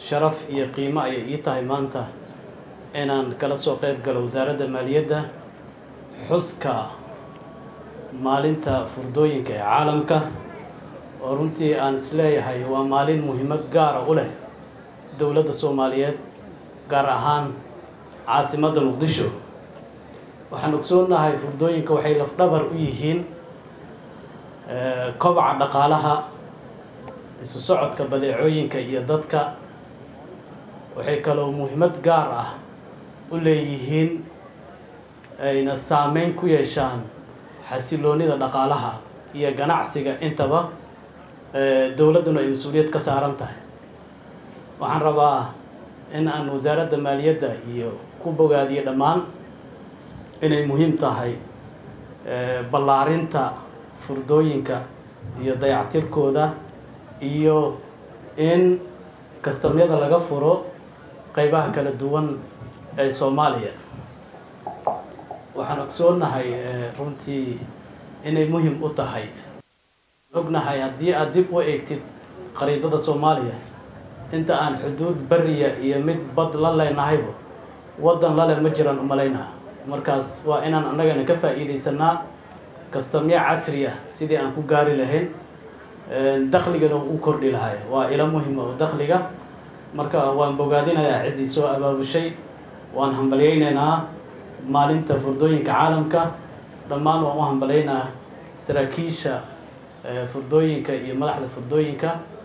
sharaf iyo qiimo ayay ii tahay maanta inaan kala soo qayb galo wasaaradda maaliyadda xuska maalinta furdooyinka ee caalamka oo runtii aan isleeyahay waa maalin muhiimad gaara u leh dowladda soomaaliyeed gaar ahaan caasimadda muqdisho waxaan ogsoonahay furdooyinka waxay lafdhabar u yihiin kobaca dhaqaalaha isu socodka badeecooyinka iyo dadka waxay kaloo muhiimad gaar ah u leeyihiin ayna saameyn ku yeeshaan xasiloonida dhaqaalaha iyo ganacsiga intaba dowladduna ay mas-uuliyad ka saaran tahay waxaan rabaa in aan wasaaradda maaliyadda iyo ku bogaadiyo dhammaan inay muhiim tahay ballaarinta furdooyinka iyo dayactirkooda iyo in kastamyada laga furo qeybaha kala duwan ee soomaaliya waxaan ogsoonahay runtii inay muhiim u tahay ognahay haddii aad dib u eegtid khariidada soomaaliya inta aan xuduud beriya iyo mid bad la leenahayba waddan lale ma jiraan umalaynaa markaas waa inaan annagana ka faa'iidaysanaa kastamyo casri ah sidii aan ku gaari lahayn dakligana u kordhi lahay waa ilo muhima oo dakliga marka waan bogaadinayaa ciddii soo abaabushay waan hambalyaynaynaa maalinta furdooyinka caalamka dhammaan waan u hambalyaynaa saraakiisha furdooyinka iyo madaxda furdooyinka